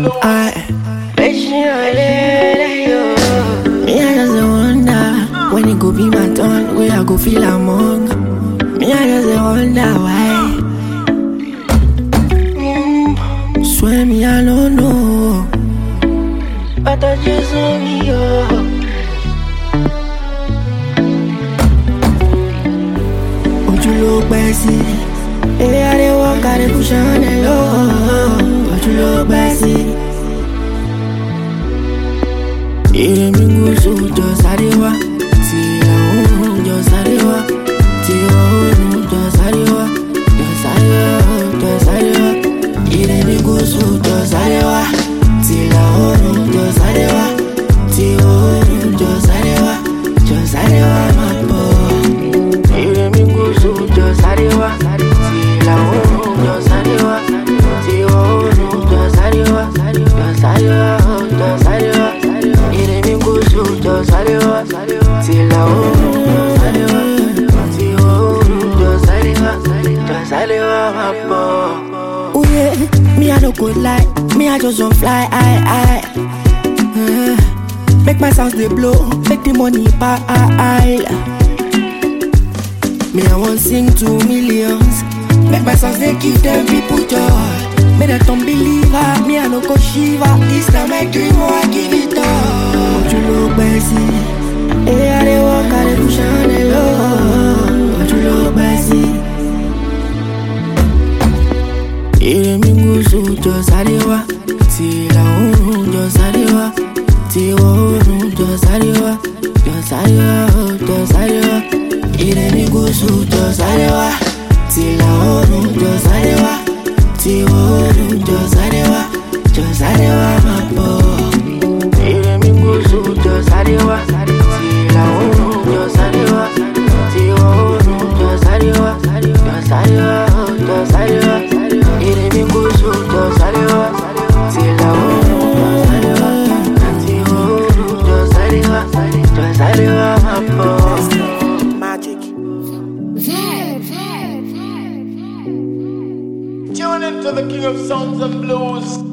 I, me I just dey wonder when it go be my turn, where I go feel among. Me I just dey wonder why. Mm, swear me I don't know, but I just want me oh. Ojú ló pẹ́ sí, eré ariwo kárí kùsàn ẹ̀ lọ́wọ́. Ojú ló pẹ́ sí. Ire mi gúúsù jọ sáré wá, tí ìlà oòrùn jọ sáré wá, tí ìwọ̀ oòrùn jọ sáré wá, jọ sáré wá, jọ sáré wá. Ire mi gúúsù jọ sáré wá, tí ìlà oòrùn jọ sáré wá, tí ìwọ̀ oòrùn jọ sáré wá, jọ sáré wá máa bọ̀. Ire mi gúúsù jọ sáré wá, tí ìlà oòrùn jọ sáré wá, tí ìwọ̀ oòrùn jọ sáré wá, jọ sáré wá, jọ sáré wá. Ire mi gúúsù jọ sáré wá, tí ìlà oòrùn jọ sáré wá, tí ìwọ̀ oòrùn jọ sáré wá, jọ sáré wá máa bọ̀. Ooh yeah, me I no go lie, me I just want fly high high. Uh, make my sounds dey blow, make the money pile. Me I want sing to millions, make my songs they give them people joy. Me that don't believer, me I no go shiva. This time my dream, oh I give it all. Ojú ló pẹ́ sí, eré ariwo kárí kùsàn ẹ̀ lọ́wọ́. Ojú ló pẹ́ sí. Ire mi gúúsù jọ sáré wá, tí ìlà oòrùn jọ sáré wá, tí ìwọ̀ oòrùn jọ sáré wá, jọ sáré wá, jọ sáré wá. Ire mi gúúsù jọ sáré wá, tí ìlà oòrùn jọ sáré wá, tí ìwọ̀ oòrùn jọ sáré wá, jọ sáré wá máa bọ̀. Ire mi gúúsù jọ sáré wá, tí ìlà oòrùn jọ sáré wá, tí ìwọ̀ oòrùn jọ sáré wá, jọ sáré wá, jọ sáré wá. Ire mi gúúsù jọ sáré wá, tí ìlà oòrùn jọ sáré wá, tí ìwọ̀ oòrùn jọ sáré wá, jọ sáré wá máa bọ̀. Magic. Tune into the King of Sounds and Blues.